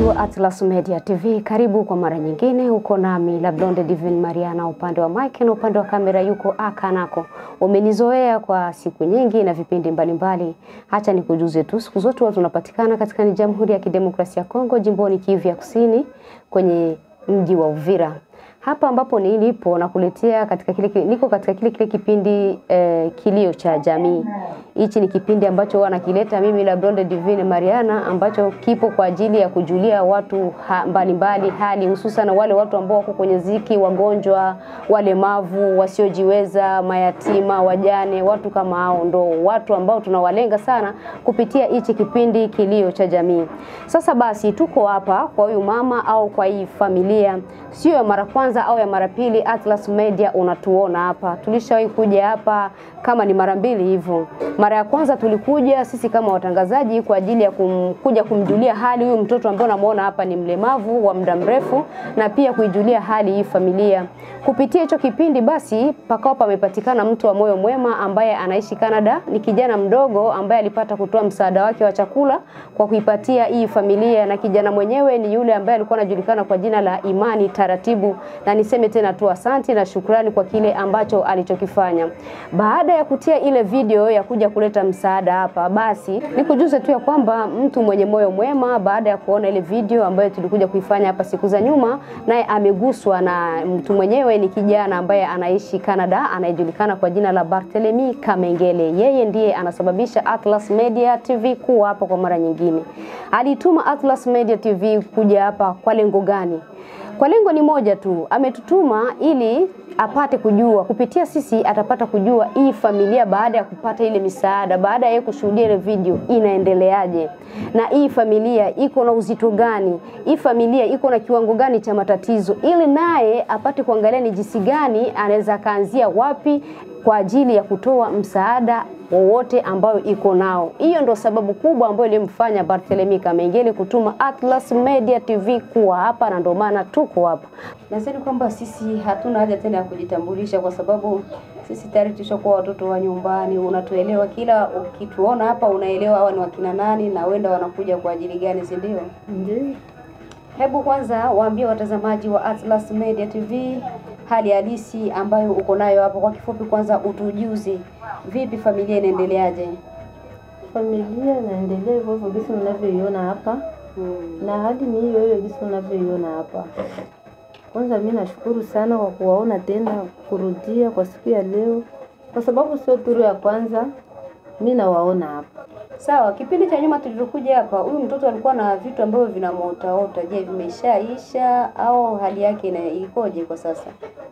Mtazamaji wa Atlas Media TV, karibu kwa mara nyingine. Uko nami la Blonde Divine Mariana, upande wa mic na upande wa kamera yuko Akanako. Umenizoea kwa siku nyingi na vipindi mbalimbali. Hacha nikujuze tu, siku zote watu tunapatikana katika ni Jamhuri ya Kidemokrasia ya Kongo, jimboni Kivu ya Kusini, kwenye mji wa Uvira hapa ambapo nilipo nakuletea katika kile niko katika kile kile kipindi eh, kilio cha jamii. Hichi ni kipindi ambacho huwa nakileta mimi la Blonde Divine Mariana, ambacho kipo kwa ajili ya kujulia watu ha, mbalimbali hali hususan wale watu ambao wako kwenye ziki, wagonjwa, walemavu, wasiojiweza, mayatima, wajane, watu kama hao ndo watu ambao tunawalenga sana kupitia hichi kipindi kilio cha jamii. Sasa basi tuko hapa kwa huyu mama au kwa hii familia, sio ya mara kwanza au ya mara pili. Atlas Media unatuona hapa, tulishawahi kuja hapa kama ni mara mbili hivyo. Mara ya kwanza tulikuja sisi kama watangazaji kwa ajili ya kum, kuja kumjulia hali huyu mtoto ambaye unamuona hapa ni mlemavu wa muda mrefu, na pia kuijulia hali hii familia. Kupitia hicho kipindi basi pakao pamepatikana mtu wa moyo mwema ambaye anaishi Canada. Ni kijana mdogo ambaye alipata kutoa msaada wake wa chakula kwa kuipatia hii familia, na kijana mwenyewe ni yule ambaye alikuwa anajulikana kwa jina la Imani Taratibu, na niseme tena tu asante na shukrani kwa kile ambacho alichokifanya. Baada ya kutia ile video ya kuja kuleta msaada hapa, basi nikujuze tu ya kwamba mtu mwenye moyo mwema, baada ya kuona ile video ambayo tulikuja kuifanya hapa siku za nyuma, naye ameguswa na mtu mwenyewe ni kijana ambaye anaishi Canada anayejulikana kwa jina la Barthelemy Kamengele. Yeye ndiye anasababisha Atlas Media TV kuwa hapa kwa mara nyingine. Alituma Atlas Media TV kuja hapa kwa lengo gani? Kwa lengo ni moja tu, ametutuma ili apate kujua kupitia sisi, atapata kujua hii familia baada ya kupata ile misaada, baada ya kushuhudia ile video inaendeleaje, na hii familia iko na uzito gani, hii familia iko na kiwango gani cha matatizo, ili naye apate kuangalia ni jinsi gani anaweza akaanzia wapi kwa ajili ya kutoa msaada wowote ambayo iko nao. Hiyo ndo sababu kubwa ambayo ilimfanya Barthelemy Kamengele kutuma Atlas Media TV kuwa hapa, na ndio maana tuko hapa. Nasema kwamba sisi hatuna haja tena ya kujitambulisha, kwa sababu sisi tayari tushakuwa watoto wa nyumbani, unatuelewa. Kila ukituona hapa unaelewa hawa ni wakina nani na wenda wanakuja kwa ajili gani, si ndio? Ndio. Hebu kwanza waambie watazamaji wa Atlas Media TV hali halisi ambayo uko nayo hapo. Kwa kifupi, kwanza utujuze, vipi familia inaendeleaje? Familia inaendelea hivyo hivyo gisi mnavyoiona hapa Hmm. na hadi ni hiyo hiyo gisi mnavyoiona hapa. Kwanza mi nashukuru sana kwa kuwaona tena kurudia kwa siku ya leo, kwa sababu sio turu ya kwanza mi nawaona hapa. Sawa, kipindi cha nyuma tulivyokuja hapa, huyu mtoto alikuwa na vitu ambavyo vinamotaota. Je, vimeshaisha au hali yake ina ikoje kwa sasa?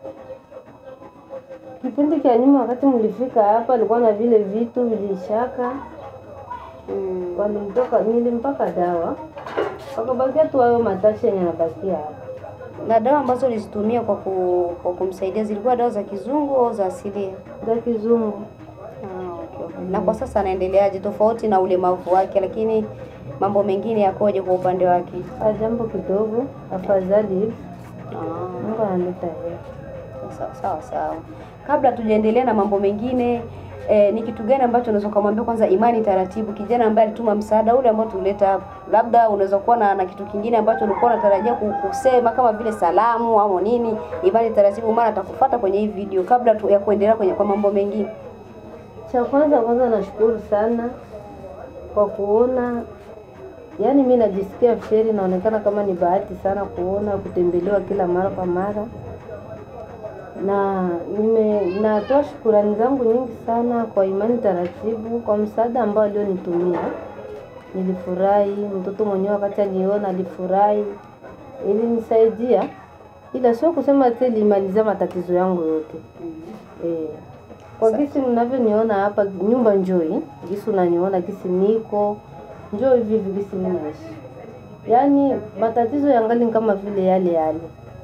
Kipindi cha nyuma wakati mlifika hapa alikuwa na vile vitu vilishaka, Mm. walimtoka nilimpaka dawa wakabakia tu hayo matashi yenye nabakia hapa. Na dawa ambazo ulizitumia kwa, ku, kwa kumsaidia zilikuwa dawa za kizungu au za asilia? za kizungu. Ah, okay, okay. Na kwa sasa anaendeleaje tofauti na ulemavu wake, lakini mambo mengine yakoje kwa upande wake? Ah, jambo kidogo afadhali hivi, Ah. Mungu analeta heri. Sawa sawa sawa. Kabla tujaendelea na mambo mengine eh, ni kitu gani ambacho unaweza kumwambia kwanza Imani Taratibu, kijana ambaye alituma msaada ule ambao tuleta hapa? Labda unaweza kuwa na, na kitu kingine ambacho ulikuwa unatarajia ku- kusema kama vile salamu au nini. Imani Taratibu maana atakufuata kwenye hii video kabla tu, ya kuendelea kwenye kwa mambo mengine. Cha kwanza kwanza nashukuru sana kwa kuona, yaani mi najisikia feri, naonekana kama ni bahati sana kuona kutembelewa kila mara kwa mara, na nime natoa shukurani zangu nyingi sana kwa Imani Taratibu kwa msaada ambao alionitumia. Nilifurahi, mtoto mwenyewe wakati aliona alifurahi, ilinisaidia, ila sio kusema ati ilimaliza matatizo yangu yote. Eh, kwa gisi mnavyoniona hapa nyumba njoi, gisi unaniona gisi niko njoo hivi hivi gisi mimi naishi, yaani matatizo yangali ni kama vile yale yale.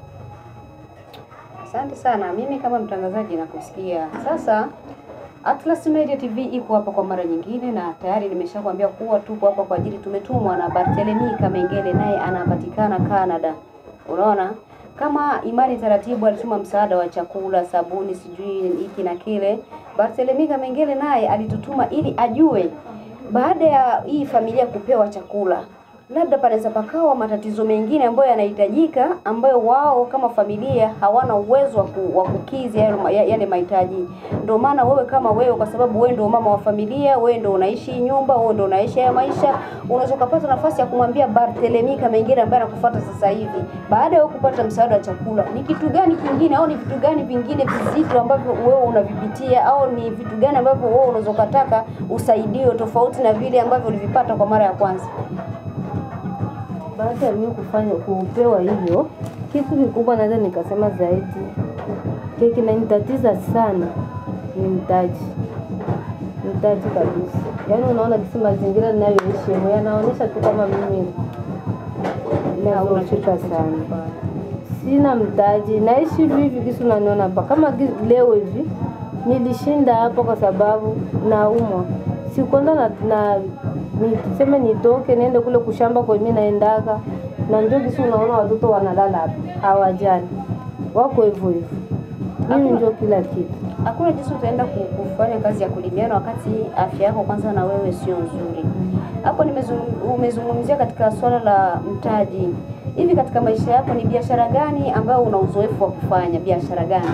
Asante sana. Mimi kama mtangazaji nakusikia. Sasa Atlas Media TV iko hapa kwa mara nyingine, na tayari nimeshakwambia kuwa tuko hapa kwa ajili, tumetumwa na Barthelemy Kamengele, naye anapatikana Canada. Unaona, kama Imani Taratibu alituma msaada wa chakula, sabuni, sijui hiki na kile, Barthelemy Kamengele naye alitutuma ili ajue baada ya hii familia kupewa chakula labda panaweza pakawa matatizo mengine ambayo yanahitajika ambayo wao kama familia hawana uwezo wa ku- wa kukidhi yale ma- ya- yale mahitaji. Ndio maana wewe kama wewe, kwa sababu wewe ndio mama wa familia, wewe ndio unaishi hii nyumba, wewe ndio unaishi haya maisha, unaweza kupata nafasi ya kumwambia Barthelemy kama mengine ambaye anakufuata sasa hivi, baada ya wewe kupata msaada wa chakula, ni kitu gani kingine au ni vitu gani vingine vizito ambavyo wewe unavipitia au ni vitu gani ambavyo wewe unaweza ukataka usaidiwe tofauti na vile ambavyo ulivipata kwa mara ya kwanza? Baada ya mimi kufanya kupewa hivyo, kitu kikubwa naweza nikasema zaidi kile kinanitatiza sana ni mtaji, mtaji kabisa. Yaani unaona kisi mazingira ninayoishi humu yanaonyesha tu kama mimi nazocheka sana, sina mtaji, naishi hivi hivi kisi unaniona hapa kama gi- leo hivi nilishinda hapo kwa sababu naumwa, sikwanza na, na ni- tuseme nitoke niende kule kushamba kwa mimi naendaga na ndio kisi unaona watoto wanalala hapa hawajali, wako hivyo hivyo, mimi ndio kila kitu. Hakuna jinsi utaenda ku- kufanya kazi ya kulimiana wakati afya yako kwanza na wewe sio nzuri. Hapo nimezung- umezungumzia katika swala la mtaji. Hivi katika maisha yako ni biashara gani ambayo una uzoefu wa kufanya? Biashara gani?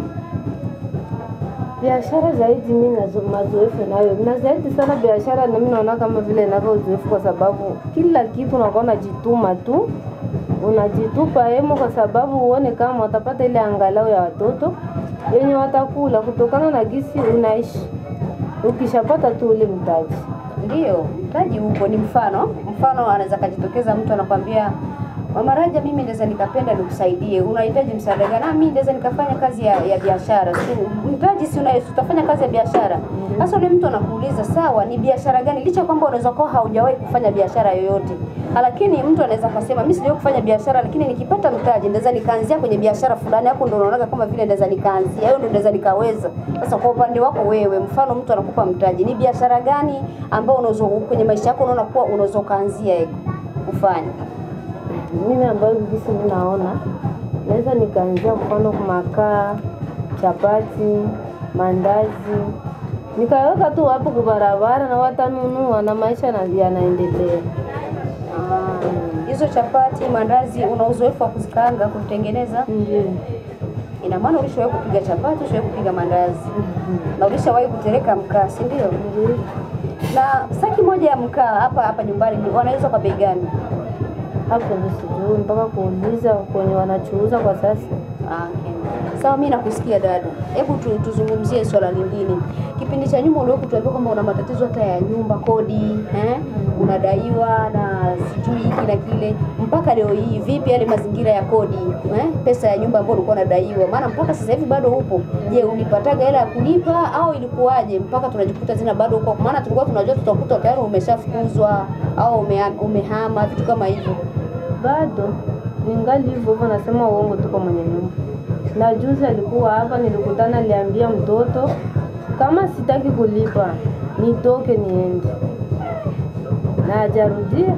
biashara zaidi mi nazo mazoefu nayo na zaidi sana biashara, na mimi naona kama vile nako uzoefu, kwa sababu kila kitu unakuwa unajituma tu, unajitupa hemo, kwa sababu uone kama watapata ile angalau ya watoto yenye watakula kutokana na gisi unaishi. Ukishapata tu ule mtaji, Ndiyo, mtaji upo. Ni mfano mfano, anaweza kajitokeza mtu anakwambia Mama Raja, mimi naweza nikapenda nikusaidie, unahitaji msaada gani? Ah, mimi naweza nikafanya kazi ya, ya biashara. Si mtaji, si una- si utafanya kazi ya biashara. Sasa yule mtu anakuuliza sawa, ni biashara gani? Licha kwamba unaweza kuwa haujawahi kufanya biashara yoyote, lakini mtu anaweza kusema mimi sijawahi kufanya biashara, lakini nikipata mtaji naweza nikaanzia kwenye biashara fulani. Hapo ndo unaona kama vile naweza nikaanzia, hiyo ndo naweza nikaweza. Sasa kwa upande wako wewe, mfano mtu anakupa mtaji, ni biashara gani ambayo unaweza kwenye maisha yako unaona kuwa unaweza ukaanzia eko kufanya? mimi ambayo gisi mi naona naweza nikaanzia mfano makaa, chapati, mandazi nikaweka tu hapo kubarabara na watanunua na maisha na- yanaendelea. Ah, hizo chapati, mandazi, una uzoefu wa kuzikaanga, kutengeneza? Ndio. Ina maana ulishawahi kupiga chapati, ulishawahi kupiga mandazi na ulishawahi kutereka mkaa, si ndio? Ndio. Na saki moja ya mkaa hapa hapa nyumbani ni- wanauza kwa bei gani? Hapo ndio sijui mpaka kuuliza kwenye wanachuuza kwa sasa. Ah, okay. Sawa, mimi nakusikia dada. Hebu tu, tuzungumzie swala lingine. Kipindi cha nyuma uliwahi kutuambia kwamba una matatizo hata ya nyumba, kodi, eh? Unadaiwa na sijui hiki na kile. Mpaka leo hii vipi yale mazingira ya kodi, eh? Pesa ya nyumba ambayo ulikuwa unadaiwa? Maana mpaka sasa hivi bado upo. Je, ulipataga hela ya kulipa au ilikuwaje mpaka tunajikuta tena bado uko? Maana tulikuwa tunajua tutakuta tayari umeshafukuzwa au umeha- umehama vitu kama hivyo. Bado ningali hivyo hivyo, nasema uongo, tuko mwenye nyumba. Na juzi alikuwa hapa, nilikutana, aliambia mtoto kama sitaki kulipa nitoke niende, na hajarudia,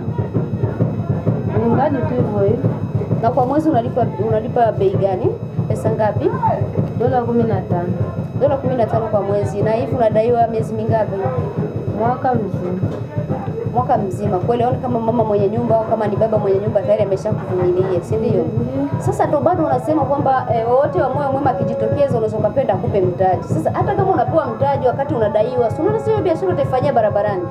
ningali tu hivyo hivyo. Na kwa mwezi unalipa unalipa bei gani? Pesa ngapi? Dola kumi na tano dola kumi na tano kwa mwezi. Na hivi unadaiwa miezi mingapi? mwaka mzima. Mwaka mzima. Kweli aone kama mama mwenye nyumba au kama ni baba mwenye nyumba tayari ameshakuvumilia, si ndio? Ndio. Sasa ndo bado unasema kwamba eh, wote wa moyo mwema akijitokeza unaweza ukapenda akupe mtaji. Sasa hata kama unapewa mtaji wakati unadaiwa, si unaona sio biashara utaifanyia barabarani?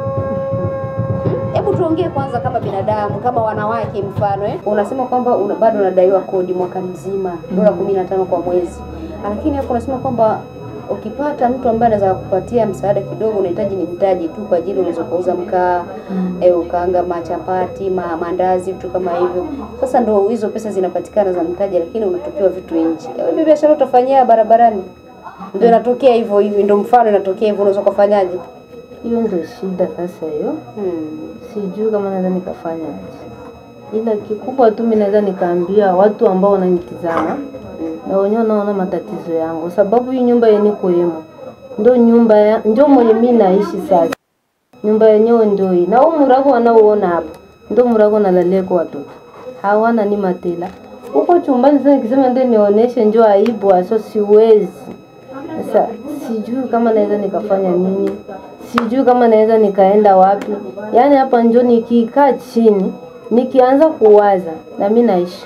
Hebu tuongee kwanza kama binadamu, kama wanawake mfano eh. Unasema kwamba una, bado unadaiwa kodi mwaka mzima dola kumi na tano kwa mwezi, lakini hapo unasema kwamba ukipata mtu ambaye anaweza kukupatia msaada kidogo, unahitaji ni mtaji tu kwa ajili unaweza kuuza mkaa eh, ukaanga machapati ma, mandazi vitu kama hivyo. Sasa ndo hizo pesa zinapatikana za mtaji, lakini unatupiwa vitu nje. Hiyo biashara utafanyia barabarani, ndio inatokea hivyo hivi, ndio mfano inatokea hivyo, unaweza kufanyaje? Hiyo ndio shida sasa hiyo. Hmm. sijui kama naweza nikafanya aje, ila kikubwa tu mimi naweza nikaambia watu ambao wananitizama na wenyewe wanaona matatizo yangu, sababu hii nyumba yenye kuemo ndio nyumba ya, ndio mwenye mimi naishi sasa. Nyumba yenyewe ndio hii, na huu murago wanaoona hapa ndio murago nalaleko watoto hawana ni matela huko chumbani. Sasa nikisema ndio nionyeshe, ndio aibu aso, siwezi. Sasa sijui kama naweza nikafanya nini, sijui kama naweza nikaenda wapi. Yaani hapa njo nikikaa chini nikianza kuwaza na mimi naishi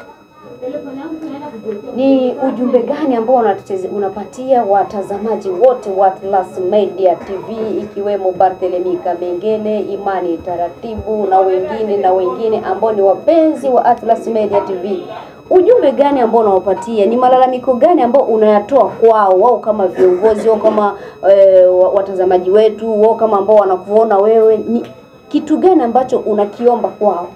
Ni ujumbe gani ambao unateze- unapatia watazamaji wote wa Atlas Media TV ikiwemo Barthelemy Kamengele, Imani Taratibu na wengine na wengine ambao ni wapenzi wa Atlas Media TV? Ujumbe gani ambao unawapatia? Ni malalamiko gani ambao unayatoa kwao wao kama viongozi wao kama e, watazamaji wetu wao kama ambao wanakuona wewe? Ni kitu gani ambacho unakiomba kwao?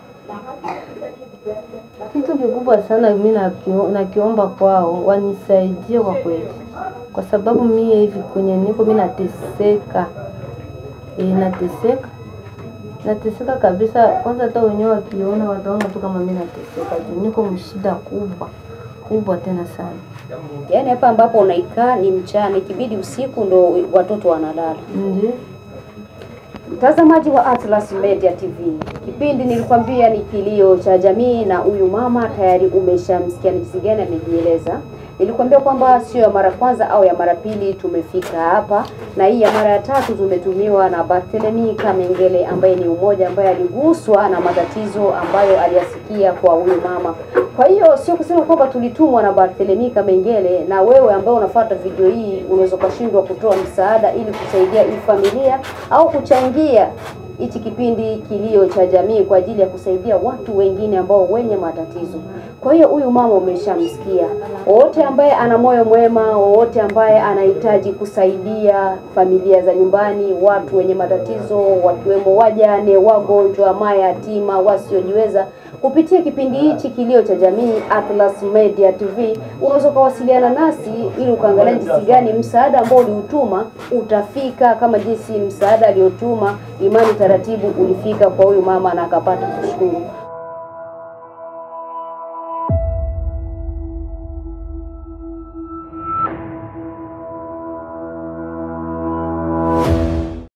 kitu kikubwa sana mimi nakio- nakiomba kwao wanisaidie kwa kweli, kwa sababu mie hivi kwenye niko mimi nateseka e, nateseka nateseka kabisa. Kwanza hata wenyewe wakiona wataona tu kama mimi nateseka juu niko mshida kubwa kubwa tena sana. Yaani hapa ambapo unaikaa ni mchana, ikibidi usiku ndo watoto wanalala. Ndio Mtazamaji wa Atlas Media TV, kipindi nilikwambia ni kilio cha jamii, na huyu mama tayari umeshamsikia ni jinsi gani amejieleza. Nilikwambia kwamba sio ya mara kwanza au ya mara pili tumefika hapa, na hii ya mara ya tatu tumetumiwa na Barthelemy Kamengele ambaye ni umoja ambaye aliguswa na matatizo ambayo aliyasikia kwa huyu mama. Kwa hiyo sio kusema kwamba tulitumwa na Barthelemy Kamengele, na wewe ambaye unafuata video hii unaweza ukashindwa kutoa msaada ili kusaidia hii familia au kuchangia hichi kipindi kilio cha jamii kwa ajili ya kusaidia watu wengine ambao wenye matatizo. Kwa hiyo huyu mama umeshamsikia. Wote ambaye ana moyo mwema, wote ambaye anahitaji kusaidia familia za nyumbani, watu wenye matatizo, wakiwemo wajane, wagonjwa, mayatima, wasiojiweza, kupitia kipindi hichi kilio cha jamii Atlas Media TV, unaweza ukawasiliana nasi ili ukaangalia jinsi gani msaada ambao uliutuma utafika, kama jinsi msaada aliotuma Imani Taratibu ulifika kwa huyu mama na akapata kushukuru.